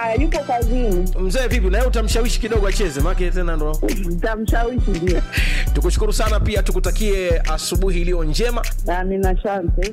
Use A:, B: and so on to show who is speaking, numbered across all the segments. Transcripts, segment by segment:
A: Ah, yupo kazini.
B: Mzee vipi, na yeye utamshawishi kidogo acheze, maana tena ndo.
A: Nitamshawishi ndio.
B: Tukushukuru sana pia, tukutakie asubuhi iliyo njema.
A: Amina, asante.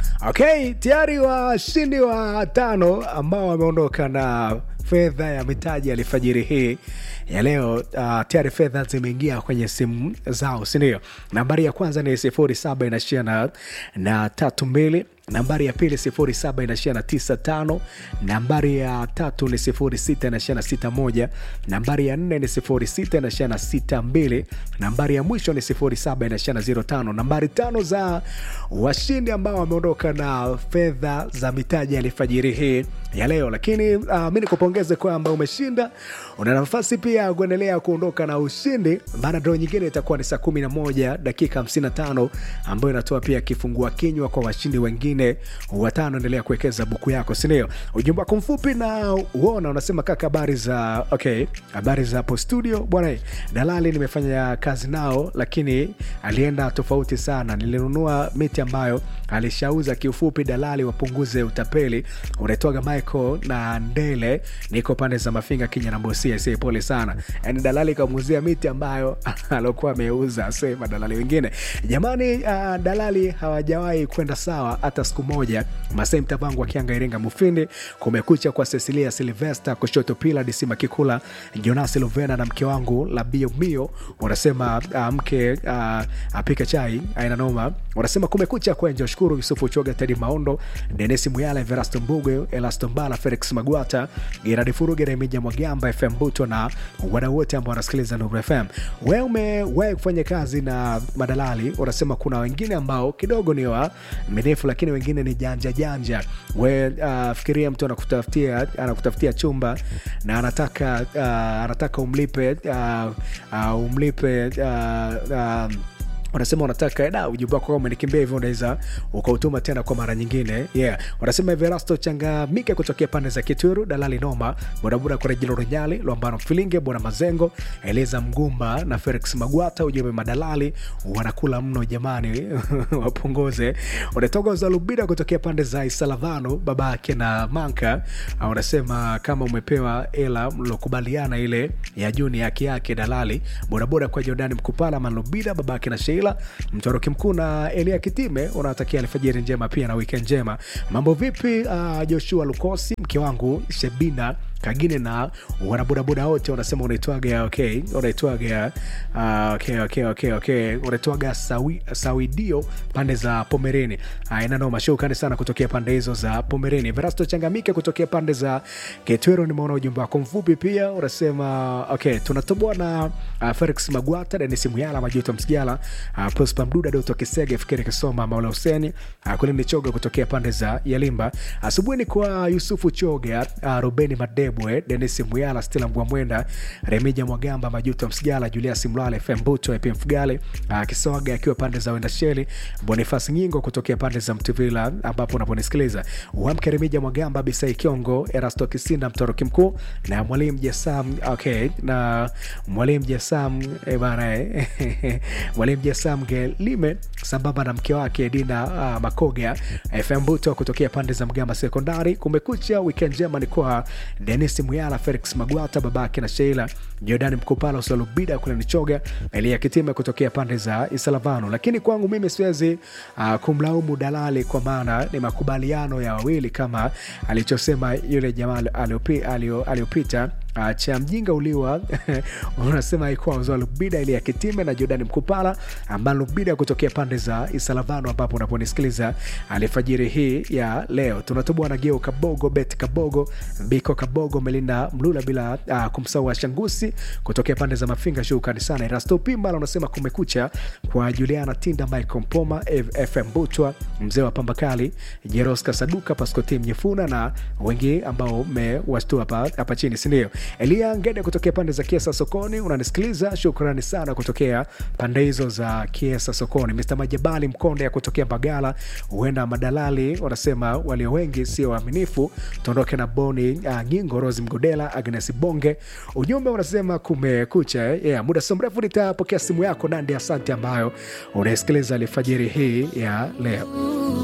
C: Okay, tayari washindi wa tano ambao wameondoka na fedha ya mitaji alfajiri hii ya leo. Uh, tayari fedha zimeingia kwenye simu zao, sindio? Nambari ya kwanza ni sifuri saba inaishia na, na tatu mbili nambari ya pili sifuri saba inaishia na tisa tano nambari ya tatu ni sifuri sita inaishia na sita moja nambari ya nne ni sifuri sita inaishia na sita mbili nambari ya mwisho ni sifuri saba inaishia na ziro tano nambari tano za washindi ambao wameondoka na fedha za mitaji ya alfajiri hii ya leo lakini uh, mi nikupongeze kwamba umeshinda una nafasi pia ya kuendelea kuondoka na ushindi maana dro nyingine itakuwa ni saa 11 dakika 55 ambayo inatoa pia kifungua kinywa kwa washindi wengine watano endelea kuwekeza buku yako sindio ujumbe wako mfupi na uona unasema kaka habari za okay habari za hapo studio bwana dalali nimefanya kazi nao lakini alienda tofauti sana nilinunua miti ambayo alishauza kiufupi dalali wapunguze utapeli unaitwaga michael na ndele niko pande za mafinga kinya na bosia si pole sana yani dalali kamuuzia miti ambayo aliokuwa ameuza sema dalali wengine jamani uh, dalali hawajawahi kwenda sawa hata siku moja masai mtavangu akianga iringa mufindi kumekucha kwa cecilia silvester kushoto pila disima kikula jonas luvena na mke wangu labio mio unasema uh, mke uh, apike chai aina noma unasema kumekucha kwenje shukuru yusufu choga tedi maondo denesi muyala verasto mbuge elasto mbala felix magwata geradi furuge remija mwagamba fm buto na wadau wote ambao wanasikiliza nuru fm we umewahi kufanya kazi na madalali unasema kuna wengine ambao kidogo ni waaminifu lakini wengine ni janja janja we uh, fikiria mtu anakutafutia anakutafutia chumba na anataka uh, anataka umlipe uh, uh, umlipe uh, uh, wanasema wanataka da ujumbe wako kama umenikimbia hivyo unaweza ukautuma tena kwa mara nyingine yeah wanasema everasto changamike kutokea pande za kitwiru dalali noma bodaboda kwa rejilo runyali lwambano mfilinge bwana mazengo eliza mgumba na felix magwata ujumbe madalali wanakula mno jamani wapunguze unatoka zalubida kutokea pande za isalavano babake na manka wanasema kama umepewa ela mlokubaliana ile ya juu ni haki yake dalali bodaboda kwa jordani mkupala manlubida babake na sheila mtoroki mkuu na elia kitime unawatakia alfajiri njema pia na wikend njema mambo vipi uh, joshua lukosi mke wangu shebina kagine na wanabodaboda wote wanasema unaitwaga okay unaitwaga uh, okay, okay, okay, okay. unaitwaga sawi, sawidio pande za pomereni uh, inanoma shukrani sana kutokea pande hizo za pomereni verasto changamike kutokea pande za ketwero nimeona ujumbe wako mfupi pia unasema okay tunatoboa na uh, felix magwata denis muyala majuto msigala uh, prospa mduda doto kisege fikiri kisoma maula huseni uh, kulini choga kutokea pande za yalimba asubuhi ni kwa yusufu choga uh, rubeni madebwe denis muyala stila mgwamwenda remija mwagamba majuto msigala julias mlale fm buto ep mfugale uh, kisoga akiwa pande za wendasheli bonifas nyingo kutokea pande za mtuvila ambapo unaponisikiliza uamke remija mwagamba bisai kiongo erasto kisinda mtoroki mkuu na mwalimu jasam okay na mwalimu jasam eh, bana eh, mwalimu jasam gelime sambamba na mke wake dina uh, makoga fm buto kutokea pande za mgamba sekondari kumekucha wikend njema ni kwa denis muyala felix magwata babake na sheila jordan mkupala usalubida kule nichoga elia kitime kutokea pande za isalavano lakini kwangu mimi siwezi uh, kumlaumu dalali kwa maana ni makubaliano ya wawili kama alichosema yule jamaa aliopi- alio- aliopita Uh, cha mjinga uliwa unasema ikuwa uzoa lubida ili ya kitime na jordan mkupala ambayo lubida kutokea pande za isalavano ambapo unaponisikiliza alifajiri hii ya leo tunatoboa na geo kabogo bet kabogo biko kabogo melinda mlula bila uh, kumsahau shangusi kutokea pande za mafinga shukrani sana erasto pimbala unasema kumekucha kwa juliana tinda michael mpoma F- fm butwa mzee wa pambakali jeroska saduka paskoti mnyefuna na wengi ambao mmewashtua hapa hapa chini sindio elia ngede kutokea pande za kiesa sokoni unanisikiliza shukrani sana kutokea pande hizo za kiesa sokoni mr majabali mkonde ya kutokea bagala huenda madalali wanasema walio wengi sio waaminifu tuondoke na boni uh, nyingo rosi mgodela agnes bonge ujumbe unasema kumekucha eh? yeah, muda si mrefu nitapokea simu yako nandi asante ambayo unaisikiliza alfajiri hii ya leo